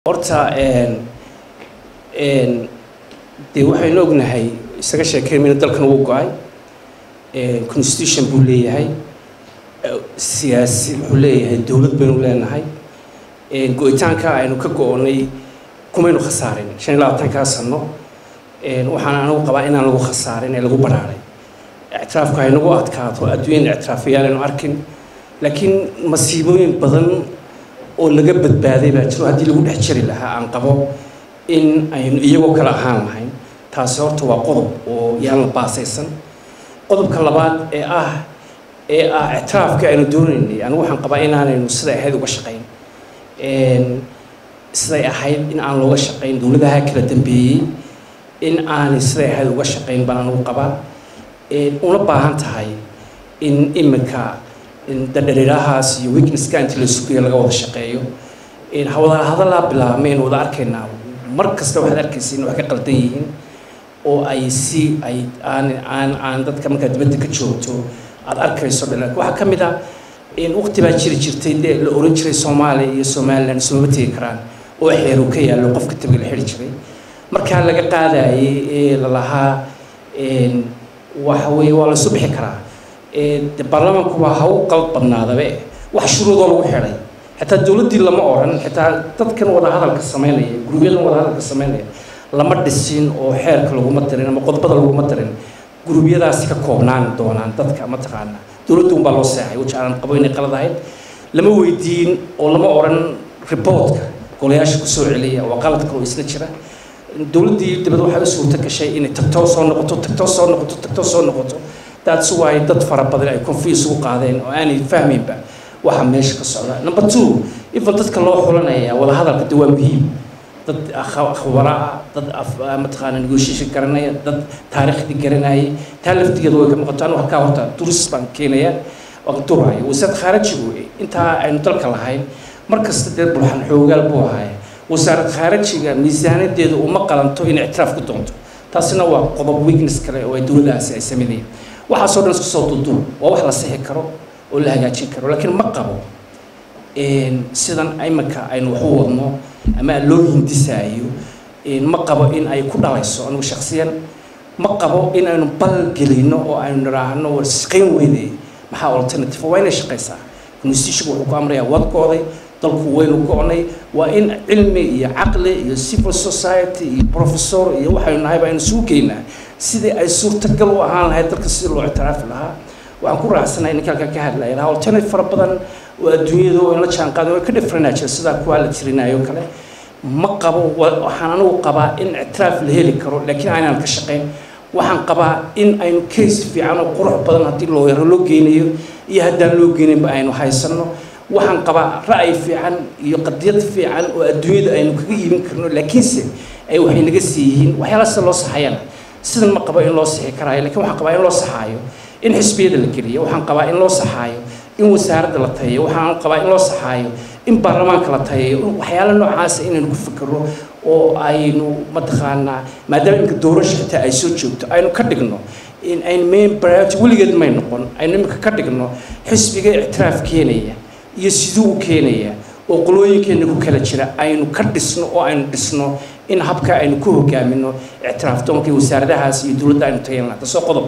horta dee waxaynu ognahay isaga sheekeynmayna dalkan wuu go-ay constitution buu leeyahay siyaasi wuxuu leeyahay dowlad baynu leenahay go-itaanka aynu ka go-onay kumaynu khasaarin shan iyo labaatankaa sano waxaan anigu qabaa inaan lagu khasaarin ee lagu baraaray ictiraafku haynagu adkaato adduunyana ictiraafayaanaynu arkin laakiin masiibooyin badan oo laga badbaaday baa jiro haddii lagu dhex jari lahaa aan qabo in aynu iyagoo kale ahaan lahayn taasi horta waa qodob oo yaan la baasaysan qodobka labaad ee ah ee ah ictiraafka aynu doonaynay anigu waxaan qabaa inaanaynu siday ahayd uga shaqayn siday ahayd in aan looga shaqayn dowladaha kala dambeeyey in aanay siday ahayd uga shaqayn baan anigu qabaa una baahan tahay in iminka dadhariirahaas iyo weaknesska inta la sugayo laga wada shaqeeyo hawada hadallaa bilaabmeen wada arkaynaa mar kasta waxaad arkaysa in wax ka qaldan yihiin oo ay si ay aan aan aan dadka markaad dibadda ka joogto aad arkayso dhalin waxaa ka mid ah waqti baa jiri jirtay dee la oran jiray soomaaliya iyo somaliland isumama tegi karaan oo xeeru ka yaallo qofka tabiga la xidhi jiray markaa laga qaadayay ee lalahaa waxa weeye waa la isu bixi karaa de baarlamaanku waa ha u qalad badnaadabe wax shuruudoo lagu xidhay xitaa dowladdii lama oran xitaa dadkan wadahadalka samaynaya gurubyadan wadahadalka samaynaya lama dhisin oo xeerka laguma darin ama qodobada laguma darin gurubyadaasi ka koobnaan doonaan dadka mataqaana dowladda unbaa loo seexay which aanan qabo inay qalad ahayd lama weydiin oo lama oran reportka golayaasha kusoo celiya waa qalad kaloo isla jira dowladdii dibad waxay u suurta gashay inay tagtoo soo noqoto tagtoo soo noqoto tagtoo soo noqoto that's why dad fara badan ay confuse ugu qaadeen oo aanay fahmaynba waxa meesha ka socda number two even dadka loo xulanaya wada hadalka de waa muhiim dad khubara ah dad mataqaana negotiation garanaya dad taariikhdii garanayay taa laftigeeda way ka noqoto anu halkaa horta duris baan keenaya waan duraayo wasaarad khaarajigu intaa aynu dalka lahayn mar kasta dee bulxan xoogaal buu ahaaye wasaarad khaarajiga miisaanadeedu uma qalanto in ictiraaf ku doonto taasina waa qodob weakness kale oo ay dowladahaasi ay sameynayaan waxaasoo dhan isku soo duuduub waa wax la sixi karo oo la hagaajin karo laakiin ma qabo sidan imanka aynu wax u wadno ama loo hindisaayo ma qabo in ay ku dhalayso anigu shaksiyan ma qabo in aynu bal gelino oo aynu nidhaahno war shaqayn weyde maxaa alternative waa inay shaqaysaa constitutionku wuxuu ku amrayaa wadkooday dalku waynu go-nay waa in cilmi iyo caqli iyo civil society iyo professor iyo waxaynu nahayba aynu isugu geynaa sidii ay suurtagal u ahaan lahayd dalka sidii loo ictiraafi lahaa waxaan ku raacsanahay ninka halka ka hadlaya lahaa alternative fara badan oo adduunyada oo la jaan qaadan way ka dhifranaa jira sidaa kuwaa la tirinayo kale ma qabo waxaan anigu qabaa in ictiraaf la heli karo laakiin aynaan ka shaqayn waxaan qabaa in aynu case fiican oo qurux badan haddii loo yaro loo geynayo iyo haddaan loo geyninba aynu haysanno waxaan qabaa ra'yi fiican iyo qadiyad fiican oo adduunyada aynu kaga iibin karno laakiinse ay waxay naga sii yihiin waxyaala sida loo saxayana sidan ma qabo in loo sixi karaayo lakiin waxaan qabaa in loo saxaayo in xisbiyada la geliyo waxaan qabaa in loo saxaayo in wasaaradda la tayayo waxaan qabaa in loo saxaayo in baarlamaanka la tayayo waxyaala noocaasa inaynu ku fikirno oo aynu mataqaanaa maadaama iminka doorasha xitaa ay soo joogto aynu ka dhigno in aynu main priority weligeed may noqon aynu iminka ka dhigno xisbiga ictiraaf keenaya iyo siduu u keenaya oo qolooyinkeenna ku kala jira aynu ka dhisno oo aynu dhisno in habka aynu ku hogaamino ictiraaf doonka iyo wasaaradahaas iyo dowladda aynu tagan lahaa tasoo qodob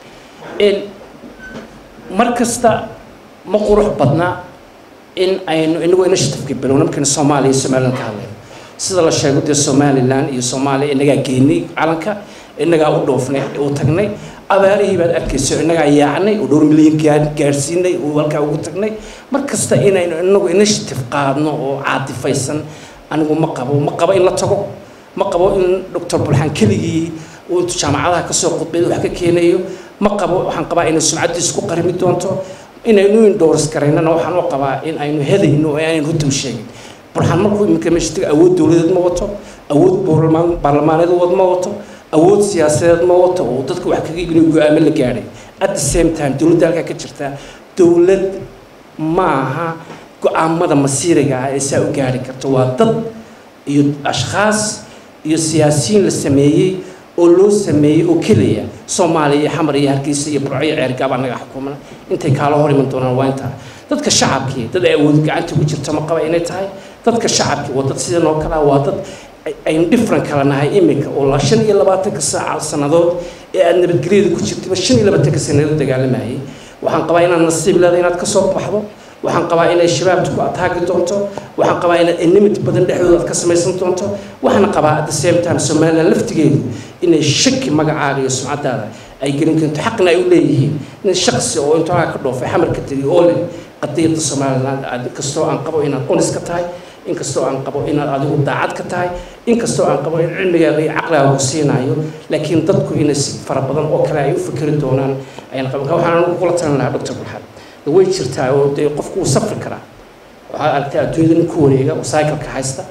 mar kasta ma qurux badna in aynu inagu initiativeka bilowna markaynu soomaaliya iyo somaliland ka hadlayno sida la sheego dee somaliland iyo soomaaliya inagaa geynay calanka inagaa u dhoofnay u tagnay abaarihii baad arkayso innagaa yaacnay oo dhowr milyan gaadhsiinay oo halkaa ugu tagnay mar kasta inaynu inagu initiative qaadno oo caadifaysan anigu ma qabo ma qabo in la tago ma qabo in doctor bulxan keligii uu intu jaamacadaha kasoo qudbeed wax ka keenayo ma qabo waxaan qabaa inay sumcaddiisa ku qarimi doonto inaynu indhowrs garaynana waxaan u qabaa in aynu hedayno oo aanaynu runta u sheegin burxan markuu iminka meesha taga awood dowladeed ma wato awood baarlamaaneed wad ma wato awood siyaasadeed ma wato oo dadka wax kaga ibinayo go-aamo la gaadhay at the same time dowladda halkaa ka jirta dowlad maaha go-aamada masiiriga ah ee saa u gaari karto waa dad iyo ashkhaas iyo siyaasiyiin la sameeyey oo loo sameeyey oo keliya soomaaliya iyo xamar iyo hargeysa iyo burco iyo ceergaabaa naga xukumana intay kaala hor iman doonaan waa intaa dadka shacabkii dad ay awood gacanta ugu jirto ma qaba inay tahay dadka shacabki waa dad sidan oo kale ah waa dad aynu different kala nahay iminka oo la shan iyo labaatanka saaca sannadood ee aad nabadgelyada ku jirtaba shan iyo labaatanka sannadood dagaalamayay waxaan qabaa inaad nasiib leedahay inaad ka soo baxdo waxaan qabaa inay shabaabta ku ataagi doonto waxaan qabaa inaad enimid badan dhexdooda aad ka samaysan doonto waxaan qabaa at the same time somaliland laftigeedu inay shaki magacaaga iyo sumcadaada ay gelin karto xaqna ay u leeyihiin nin shaksi oo intaa ka dhoofay xamarka tegi oo leh qadiyadda somaliland aad inkastoo aan qabo inaad onis ka tahay inkastoo aan qabo inaad adigu daacad ka tahay inkastoo aan qabo in cilmigaaga iyo caqligaaga ku siinayo laakiin dadku inay si fara badan oo kale ay u fikri doonaan ayaan qaban waxaan kula talin lahaa doctor burxaad way jirtaa oo dee qofku wuu safri karaa waxaad aragtay adduunyada nin ku wareega oo cycleka haysta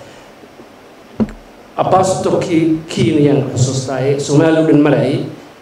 ambassadorkii kenyaan xusuustaa ee soomaaliya u dhan marayay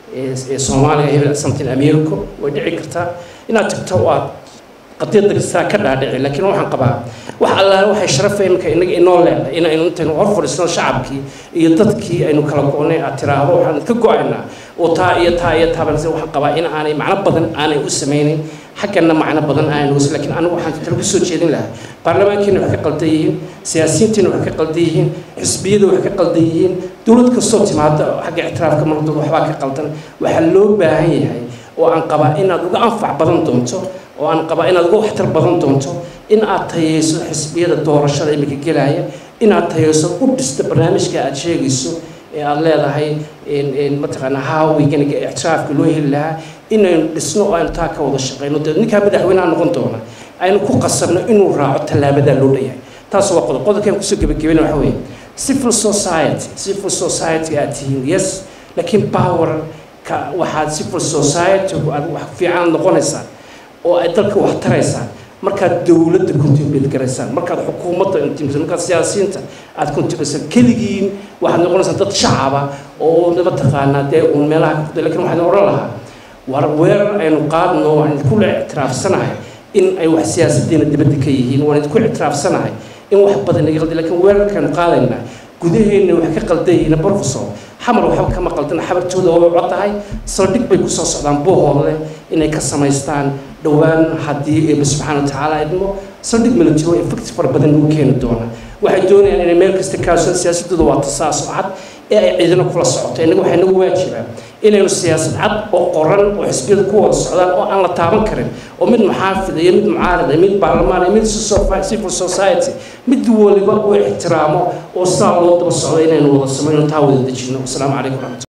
ee soomaaliya hebel something america way dhici kartaa inaad tagto oo aad qadiyadda kastaa ka dhaadhici laakiin waxaan qabaa wax allaale waxay sharafay iminka inaga inoo leedahay inaynu intaynu hor fadhiisno shacabkii iyo dadkii aynu kala go-nay aad tiraahdo waxaan ka go-aynaa oo taa iyo taa iyo taa balse waxaan qabaa in aanay macno badan aanay u samaynin xaggana macno badan aanay us laakiin anigu waxaan tala ku soo jeedin lahaa baarlamaankiina wax ka qaldan yihiin siyaasiyiintiina wax ka qaldan yihiin xisbiyada wax ka qaldan yihiin dowlad kastoo timaado xagga ictiraafka mardood waxbaa ka qaldan waxaa loo baahan yahay oo aan qabaa inaad uga anfac badan doonto oo aan qabaa inaad uga waxtar badan doonto in aad tayeyso xisbiyada doorashada imika gelaya inaad tayeyso u dhista barnaamijka aad sheegayso ee aad leedahay mataqaanaa haawiganiga ictiraafka loo heli lahaa inaynu dhisno oo aynu taa ka wada shaqeyno dee ninkaa madaxweynaha noqon doona aynu ku qasabno inuu raaco tallaabadaa loo dhayahay taas waa qodob qodobkan kusoo gebagabeyna waxa weeye civil society civil society aad tihiin yes laakiin power ka waxaad civil society aad wax fiican noqonaysaan oo ay dalka wax taraysaan markaad dowladda contribute garaysaan markaad xukuumadda intimisaan markaad siyaasiyiinta aad contributeysaan keligiin waxaad noqonaysaan dad shacaba oo mataqaanaa dee uun meelaha ka fuday lakin waxaan odhan lahaa war weerar aynu qaadno waan idinku ictiraafsanahay in ay wax siyaasaddeena dibadda ka yihiin waan idinku ictiraafsanahay in wax badan naga qalday lakin weerarkaanu qaadaynaa gudaheenna wax ka qaldan yihiin professor xamar waxba kama qaldan xabartooda waa cod tahay saldhig bay kusoo socdaan buuhoodle inay ka samaystaan dhowaan haddii eeba subxaana watacaala idmo saldhig military effecti fara badan ugu keeni doona waxay doonayaan inay meel kasta kaashan siyaasadooda waa tasaaso cad ee ay ciidano kula socoto innaga waxaa nagu waajibaa inaynu siyaasad cad oo qoran oo xisbiyada ku wada socdaan oo aan la taaban karin oo mid muxaafida iyo mid mucaarida mid baarlamaan iyo mid civil society mid waliba uu ixtiraamo oo sidaa loo daba socdo inaynu wada samayno taa wada dejino wasalaamu calaykum waraxmatu